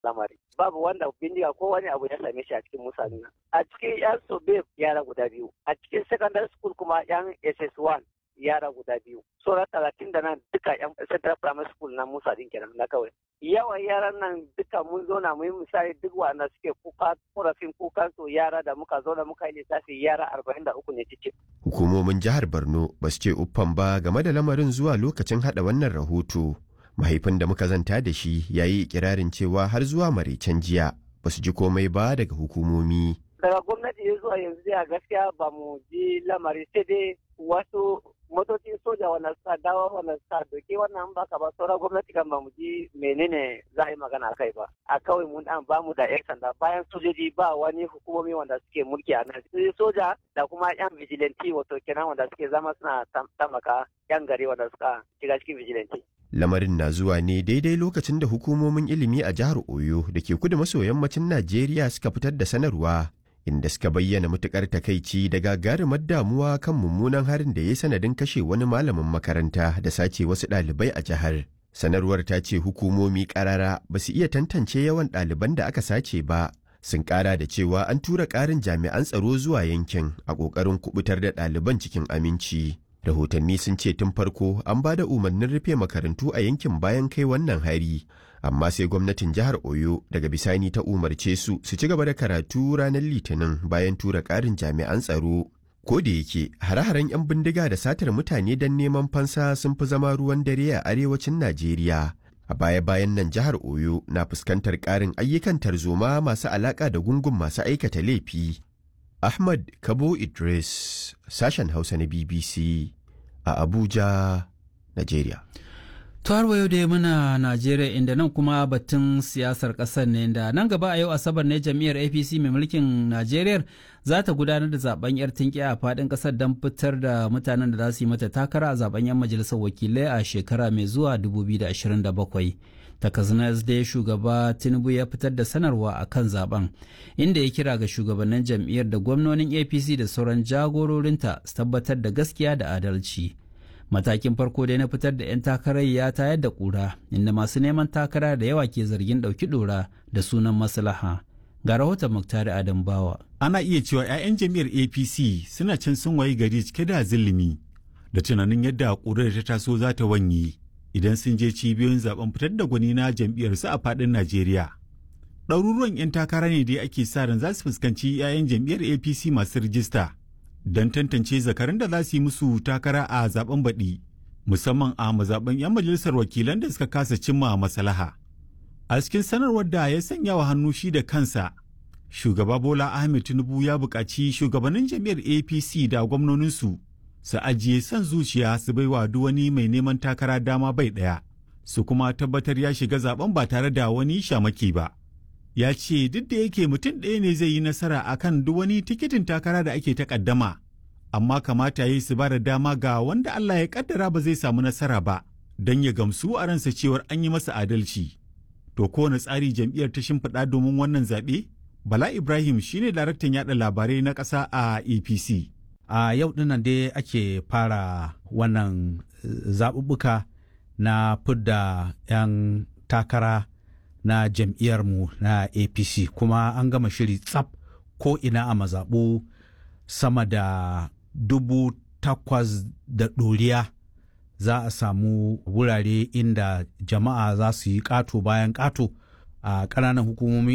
lamari babu wanda bindiga ko wani abu ya same shi a cikin mutane a cikin yan sobe yara guda biyu a cikin secondary school kuma yan ss1 yara guda biyu sauran talatin da nan duka yan central primary school na musa din kenan na kawai yawan yaran nan duka mun zo na muyi misali duk wanda suke kuka korafin kukan su yara da muka zo da muka yi lissafi yara arba'in da uku ne cikin. hukumomin jihar borno ba su ce uffan ba game da lamarin zuwa lokacin hada wannan rahoto mahaifin da muka zanta da shi ya yi ikirarin cewa har zuwa maraicen jiya ba su ji komai ba daga hukumomi daga gwamnati ya zuwa yanzu a gaskiya ba mu ji lamari sai dai wasu motocin soja wanda suka dawo wanda suka doke wannan baka ba sauran gwamnati kan ba mu ji menene za a yi magana a kai ba a kawai mun dan ba mu da yan sanda bayan sojoji ba wani hukumomi wanda suke mulki a nan soja da kuma yan vigilante wato kenan wanda suke zama suna tamaka yan gari wanda suka shiga cikin vigilante lamarin na zuwa ne daidai lokacin da hukumomin ilimi a jihar oyo da ke kudu maso yammacin najeriya suka fitar da sanarwa inda suka bayyana matukar takaici da gagarumar damuwa kan mummunan harin da ya sanadin kashe wani malamin makaranta da sace wasu ɗalibai a jihar. Sanarwar ta ce hukumomi ƙarara ba su iya tantance yawan ɗaliban da aka sace ba. Sun ƙara da cewa an tura ƙarin jami'an tsaro zuwa yankin a ƙoƙarin kubutar da ɗaliban cikin aminci. Rahotanni sun ce tun farko an ba da umarnin rufe makarantu a yankin bayan kai wannan hari. amma sai gwamnatin jihar oyo daga bisani ta umarce su su ci gaba da karatu ranar litinin bayan tura ƙarin jami'an tsaro ko da yake hare-haren 'yan bindiga da satar mutane don neman fansa sun fi zama ruwan dare a arewacin najeriya a baya-bayan nan jihar oyo na fuskantar ƙarin ayyukan tarzoma masu alaƙa da gungun masu aikata laifi ahmad kabo idris sashen hausa na bbc a abuja najeriya har yau dai muna Najeriya inda nan kuma batun siyasar ƙasar ne da nan gaba a yau Asabar ne jam'iyyar APC mai mulkin Najeriya za ta gudanar da zaben yar tinki a faɗin ƙasar don fitar da mutanen da za su yi mata takara a zaben yan majalisar wakilai a shekara mai zuwa 2027. Takazinas dai shugaba Tinubu ya fitar da sanarwa a kan zaben inda ya kira ga shugabannin jam'iyyar da gwamnonin APC da sauran jagororinta su tabbatar da gaskiya da adalci. matakin farko dai na fitar da 'yan takarar ya tayar da kura inda masu neman takara da yawa ke zargin ɗauki ɗora da sunan maslaha ga rahoton muktari adam bawa ana iya cewa 'ya'yan jam'iyyar apc suna can sun wayi gari cike da zilimi da tunanin yadda ƙurar ta taso za ta wanye idan sun je cibiyoyin zaben fitar da gwani na jam'iyyarsu a faɗin najeriya ɗaruruwan 'yan takara ne dai ake sa ran za su fuskanci 'ya'yan jam'iyyar apc masu rijista don tantance zakarun da za su yi musu takara a zaben baɗi musamman a mazaɓen 'yan majalisar wakilan da suka kasa cimma masalaha. A cikin sanarwar da ya sanya wa hannu shi da kansa, shugaba Bola Ahmed Tinubu ya buƙaci shugabannin jam'iyyar APC da gwamnoninsu su ajiye son zuciya su baiwa duk wani mai neman takara dama bai ɗaya, su kuma tabbatar ya shiga zaben ba tare da wani shamaki ba. ya ce duk da yake mutum ɗaya ne zai yi nasara akan duk wani tikitin takara da ake takaddama amma kamata ya yi su ba da dama ga wanda Allah ya kaddara ba zai samu nasara ba don ya gamsu a ransa cewar an yi masa adalci. To kowane tsari jam'iyyar ta shimfiɗa domin wannan zaɓe? Bala Ibrahim shine daraktan yaɗa labarai na ƙasa a APC. A yau dinnan dai ake fara wannan zaɓuɓɓuka na fidda 'yan takara na jam'iyyarmu na apc kuma an gama shiri tsaf ko ina a mazaɓu sama da dubu takwas da ɗoriya za a samu wurare inda jama'a za su yi ƙato bayan ƙato a ƙananan hukumomi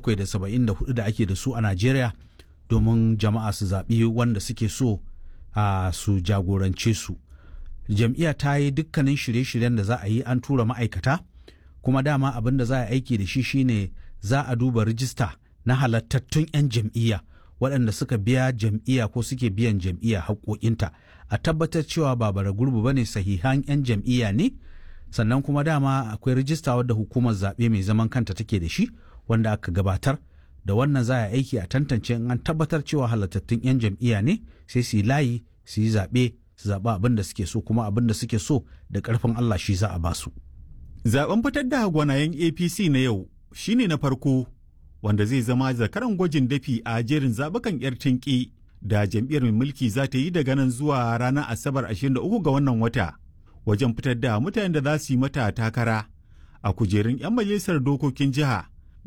774 da ake da su a najeriya domin jama'a su zaɓi wanda suke so a su jagorance su jam'iyya ta yi dukkanin shirye-shiryen da za a yi an tura ma'aikata kuma dama abin da za a aiki da shi shine za a duba rijista na halattattun 'yan jam'iyya waɗanda suka biya jam'iyya ko suke biyan jam'iyya haƙoƙinta a tabbatar cewa ba bara gurbu ba ne sahihan 'yan jam'iyya ne sannan kuma dama akwai rijista wadda hukumar zaɓe mai zaman kanta take da shi wanda aka gabatar da wannan za a aiki a tantance in an tabbatar cewa halattattun 'yan jam'iyya ne sai su yi layi su yi zaɓe su zaɓi abin da suke so kuma abin da suke so da ƙarfin Allah shi za a basu. Zaben fitar da gwanayen APC na yau shine na farko wanda zai zama zakaran gwajin dafi a jerin zabukan 'yar tinki da jam'iyyar mai mulki za ta yi daga nan zuwa ranar Asabar 23 ga wannan wata wajen fitar da mutanen da za su yi mata takara a kujerun 'yan majalisar dokokin jiha